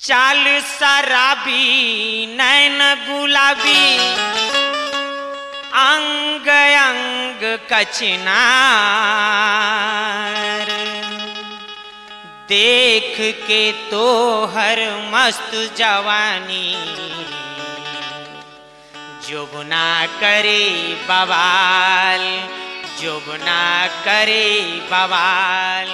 चाल शराबी नैन गुलाबी अंग अंग कचनार देख के तो हर मस्त जवानी जोगना करे बवाल जोगना करे बवाल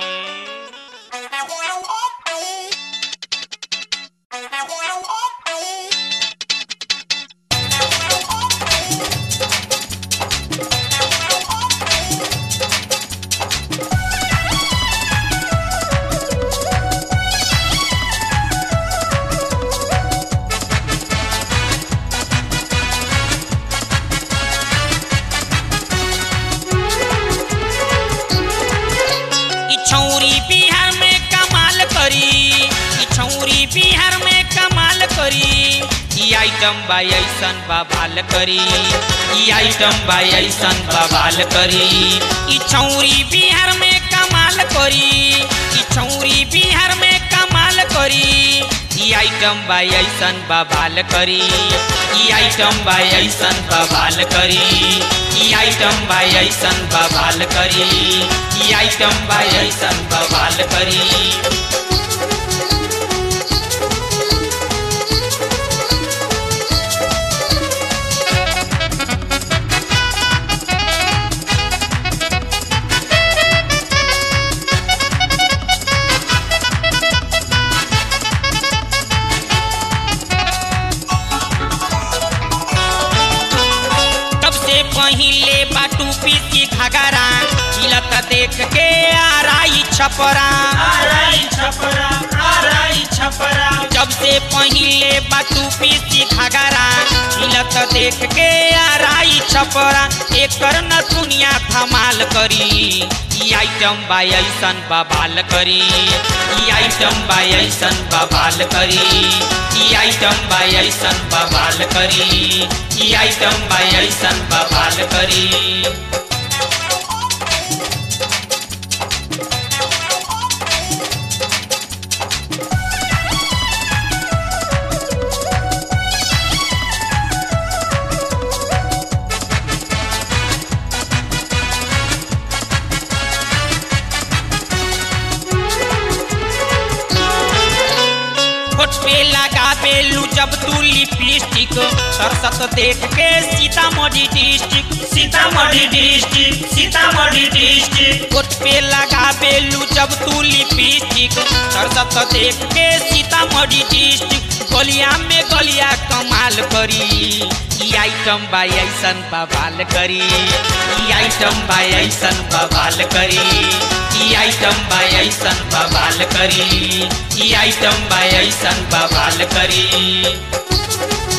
ई छौरी बिहार में कमाल करी ई छौरी बिहार में कमाल करी ई आइटम बा ऐसन बवाल करी ई आइटम बा ऐसन बवाल करी ई छौरी बिहार में कमाल करी ई छौरी बिहार में कमाल करी ई आइटम बा ऐसन बवाल करी ई आइटम बा ऐसन बवाल करी ई आइटम बा ऐसन बवाल करी ई आइटम बा ऐसन बवाल करी सबसे पहिले बाटू पीसी घगरा हिलत देख के आराई छपरा आराई छपरा आराई छपरा जब से पहिले बाटू पीसी घगरा हिलत देख के आराई छपरा एकर न दुनिया धमाल करी ई आइटम बा ऐसन बवाल करी ई आइटम बा ऐसन बवाल करी ई आइटम बा ऐसन बवाल करी ई आइटम बा ऐसन बवाल करी होठ पे लगा बेलू जब तू लिपस्टिक सरसत देख के Sitamarhi district Sitamarhi district Sitamarhi district होठ पे लगा बेलू जब तू लिपस्टिक सरसत देख के सीतामढ़ी डिस्ट्रिक्ट गलिया में गलिया कमाल करी ई आइटम बा ऐसन बवाल करी ई आइटम बा ऐसन बवाल करी ई आइटम बा ऐसन बवाल करी ई आइटम बा ऐसन बवाल करी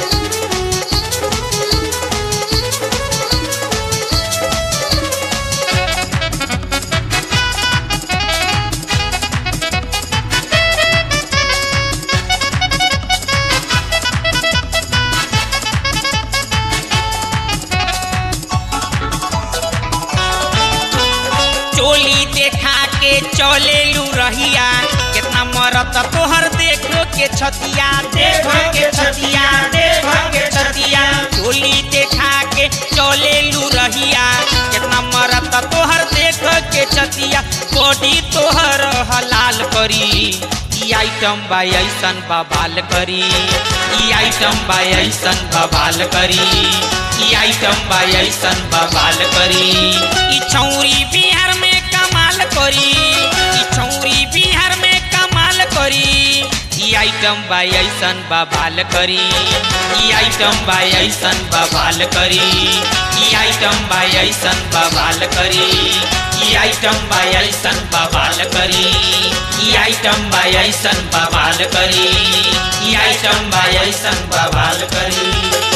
चोली देखा के चले लू रहिया कितना मरत तोहर देखो के छतिया देखो के छतिया देखो के छतिया चोली देखा के चले लू रहिया कितना मरत तोहर देखो के छतिया बॉडी तोहर हलाल करी ई आइटम बा ऐसन बवाल करी ई आइटम बा ऐसन बवाल करी ई आइटम बा ऐसन बवाल करी ई छौरी बिहार में कमाल करी ई छौरी बिहार में कमाल करी ई आइटम बा ऐसन बवाल करी ई आइटम बा ऐसन बवाल करी ई आइटम बा ऐसन बवाल करी ई आइटम बा ऐसन बवाल करी ई आइटम बा ऐसन बवाल करी ई आइटम बा ऐसन बवाल करी